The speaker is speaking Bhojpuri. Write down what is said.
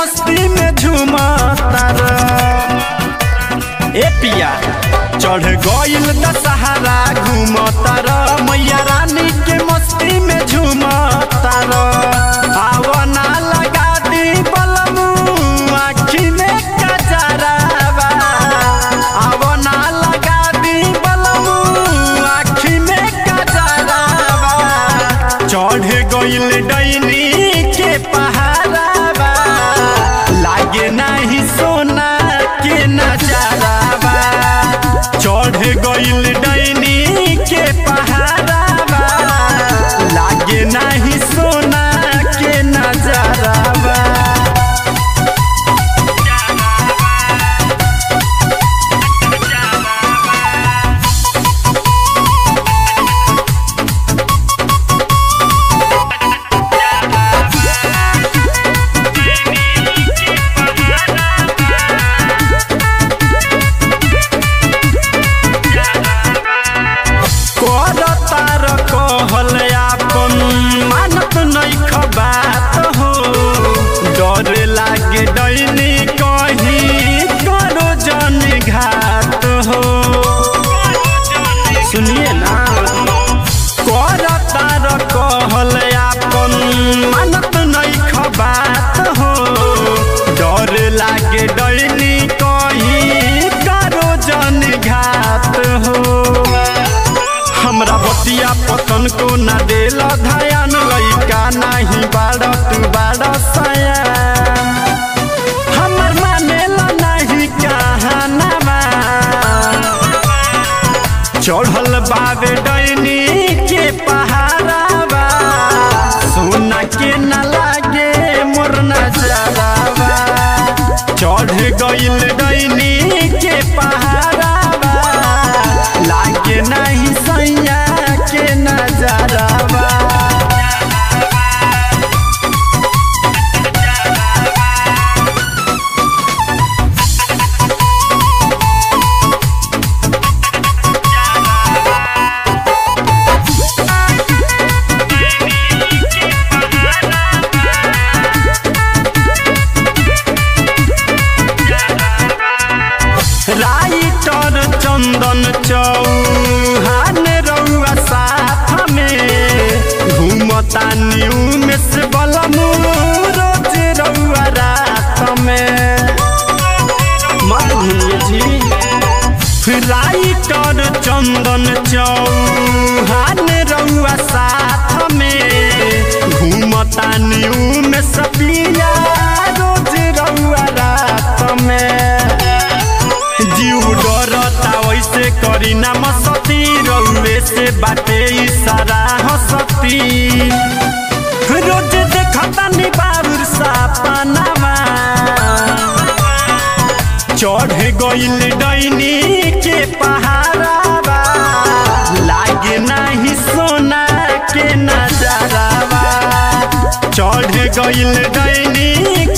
मस्ती में झूमतर ए पिया चढ़ गइल दशहरा घूमतर मैया रानी के मस्ती में झूमतर आवना लगा दी बलमू आखी में कजरावा आवना लगा दी बलमू आखी में कजरावा चढ़ गइल डैनी के पहाड़ावा लागे नाही सोना के नजारावा चढ़ गइल डैनी के पहाड़ावा लागे नाही सोना के नजारावा कर तार कहल आपन मानत नैख बात हो डर लागे डैनी कहीं करो जन घात हो सुनिए ना कर तार कहल आपन मानत नैख बात हो डर लागे डैनी कहीं करो जन घात हो हमरा बतिया पतन को ना देल ध्यान लइका नाही बाड़ तू बाड़ सया हमर मानेला नाही कहानामा चढ़ल बाबे डैनी के पहाड़ावा सोना के न लागे मोर नजरावा चढ़ गइल डैनी के पहाड़ावा लागे नहीं सैया के नजरावा राइटर चंदन चौहान रउआ साथ में घूमता न्यू में से बलमू रोज रउआ रात में मत भूलिए जी राइटर चंदन चौहान रउआ साथ में घूमता न्यू में सपिया रोज रउआ रात में जीव डरता वैसे करी ना मसती रउए से बाटे इशारा हसती रोज देखता नी बाबुर सपनावा चढ़ गइल डैनी के पहाड़ावा लागे नाही सोना के नजरावा चढ़ गइल डैनी